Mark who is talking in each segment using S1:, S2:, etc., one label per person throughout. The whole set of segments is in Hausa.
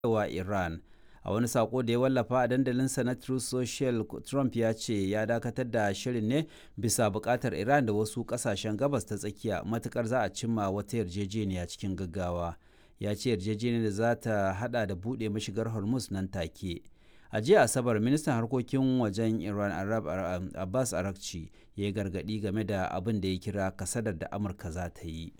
S1: wa Iran. A wani sako da ya wallafa a dandalinsa na Truth Social, Trump ya ce ya dakatar da shirin ne bisa buƙatar Iran da wasu ƙasashen gabas ta tsakiya matukar za a cimma wata yarjejeniya cikin gaggawa. Ya ce yarjejeniyar da za ta hada da buɗe mashigar Hormuz nan take. A jiya Asabar, ministan harkokin wajen Iran Arab Abbas Arakci ya yi gargaɗi game da abin da ya kira kasadar da Amurka za ta yi.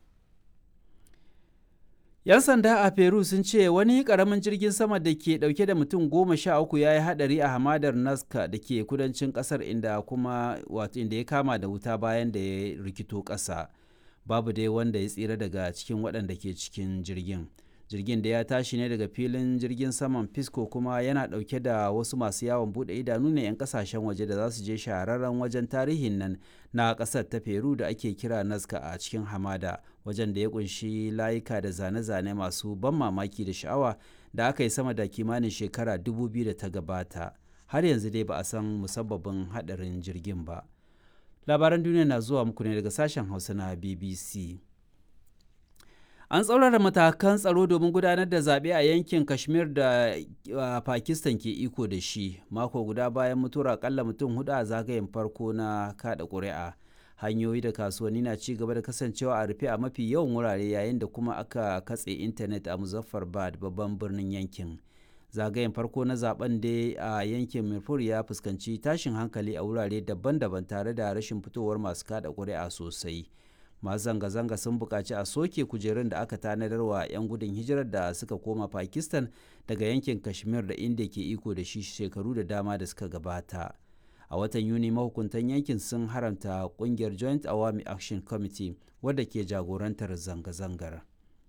S1: 'Yan sanda a Peru sun ce wani ƙaramin jirgin sama da ke ɗauke da mutum goma sha uku ya yi haɗari a hamadar Nazca da ke kudancin ƙasar inda kuma wato inda ya kama da wuta bayan da ya rikito ƙasa. Babu dai wanda ya tsira daga cikin waɗanda ke cikin jirgin. Jirgin da ya tashi ne daga filin jirgin saman Pisco kuma yana ɗauke da wasu masu yawon buɗe idanu ne 'yan ƙasashen waje da za su je shahararren wajen tarihin nan na ƙasar ta Peru da ake kira Nazca a cikin hamada. wajen da ya kunshi layuka da zane-zane masu ban mamaki da sha'awa da aka yi sama da kimanin shekara 2000 da ta gabata har yanzu dai ba a san musabbabin hadarin jirgin ba labaran duniya na zuwa muku ne daga sashen hausa na bbc an tsaurara matakan tsaro domin gudanar da zaɓe a yankin kashmir da pakistan ke iko da shi mako guda bayan mutuwar akalla mutum hudu a zagayen farko na kada ƙuri'a hanyoyi da kasuwanni na ci gaba da kasancewa a rufe a mafi yawan wurare yayin da kuma aka katse intanet a muzaffarbad babban birnin yankin zagayen farko na zaben da a yankin mirfur ya fuskanci tashin hankali a wurare daban-daban tare da rashin fitowar masu kada ƙuri'a sosai masu zanga-zanga sun buƙaci a soke kujerun da aka tanadar wa 'yan gudun hijirar da suka koma pakistan daga yankin kashmir da inda ke iko da shi shekaru da dama da suka gabata. a watan yuni mahukuntan yankin sun haramta kungiyar joint awami action committee wadda ke jagorantar zanga-zangar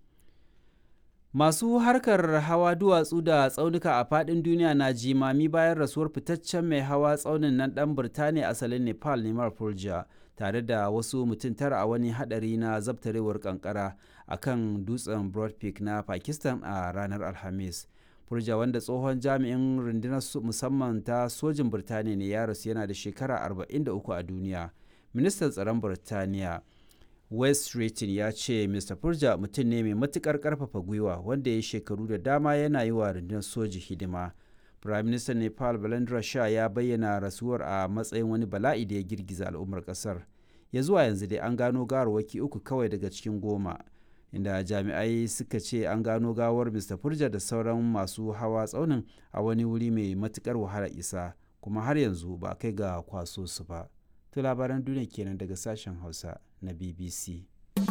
S1: masu harkar hawa duwatsu da tsaunuka a fadin duniya na jimami bayan rasuwar fitaccen mai hawa tsaunin nan dan birtaniya asalin nepal neman fulja tare da wasu mutum tara a wani hadari na zabtarewar kankara a kan dutsen broad peak na pakistan a ranar alhamis Furja wanda tsohon jami'in rundunar musamman ta sojin Birtaniya ne ya rasu yana da shekara 43 a duniya. Ministan tsaron Birtaniya West Streeting ya ce Mr. Furja mutum ne mai matukar karfafa gwiwa wanda ya shekaru da dama yana yi wa rundunar soji hidima. Prime Minister Nepal Balendra Shah ya bayyana rasuwar a matsayin wani bala'i da ya girgiza al'ummar kasar. Ya zuwa yanzu dai an gano gawarwaki uku kawai daga cikin goma. inda jami'ai suka ce an gano gawar mr furja da sauran masu hawa tsaunin a wani wuri mai matukar wahala isa kuma har yanzu ba kai ga kwaso su ba to labaran duniya kenan daga sashen hausa na bbc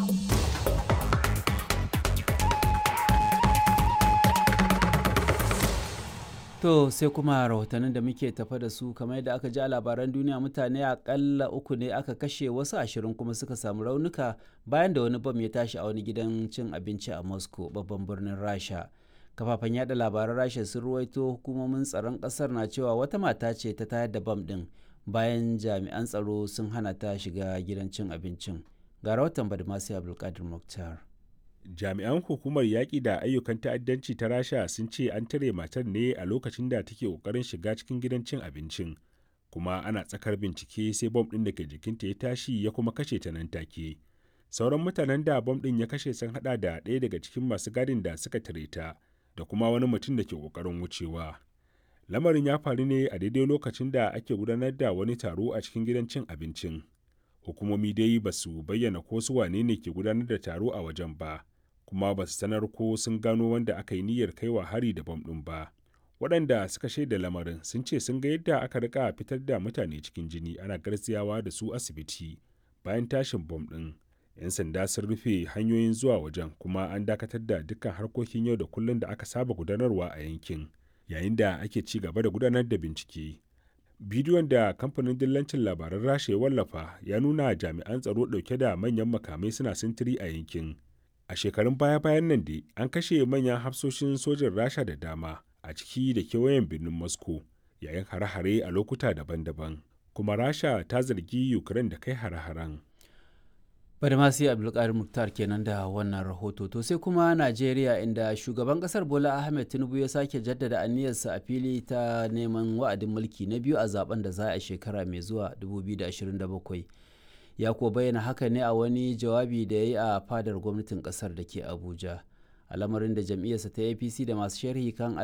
S1: To sai kuma rahotannin da muke tafa da su kamar yadda aka ji a labaran duniya mutane akalla uku ne aka kashe wasu ashirin kuma suka samu raunuka bayan da wani bam ya tashi a wani gidan cin abinci a Moscow babban birnin Rasha. Kafafen yada labaran Rasha sun ruwaito hukumomin tsaron kasar na cewa wata mata ce ta tayar da bam din bayan jami'an tsaro sun hana ta shiga gidan cin abincin. Ga rahoton Badmasi Abdulkadir Mukhtar.
S2: jami'an hukumar yaƙi da ayyukan ta'addanci ta rasha sun ce an tare matar ne a lokacin da take ƙoƙarin shiga cikin gidan cin abincin kuma ana tsakar bincike sai bom ɗin da ke jikinta ya tashi ya kuma kashe ta nan take sauran mutanen da bom ɗin ya kashe sun haɗa da ɗaya daga cikin masu gadin da suka tare ta da kuma wani mutum da ke ƙoƙarin wucewa lamarin ya faru ne a daidai lokacin da ake gudanar da wani taro a cikin gidan cin abincin hukumomi dai ba su bayyana ko su wane ne ke gudanar da taro a wajen ba kuma ba su sanar ko sun gano wanda aka yi niyyar kaiwa hari da bam ɗin ba waɗanda suka shaida lamarin sun ce sun ga yadda aka rika fitar da mutane cikin jini ana garziyawa da su asibiti bayan tashin bam ɗin yan sanda sun rufe hanyoyin zuwa wajen kuma an dakatar da dukkan harkokin yau da kullum da aka saba gudanarwa a yankin yayin da ake ci gaba da gudanar da bincike bidiyon da kamfanin dillancin labaran rasha ya wallafa ya nuna jami'an tsaro ɗauke da manyan makamai suna sintiri a yankin a shekarun baya-bayan nan dai an kashe manyan hafsoshin sojin rasha da dama a ciki da kewayen birnin moscow yayin hare-hare a lokuta daban-daban kuma rasha ta zargi ukraine da kai hare-haren
S1: bari ma sai abdulkadir muktar kenan da wannan rahoto to sai kuma najeriya inda shugaban kasar bola ahmed tinubu ya sake jaddada aniyarsa a fili ta neman wa'adin mulki na biyu a zaben da za a shekara mai zuwa 2027 ya kuwa bayyana haka ne a wani jawabi da ya yi a fadar gwamnatin kasar da ke abuja al'amarin da jam'iyyarsa ta apc da masu sharhi kan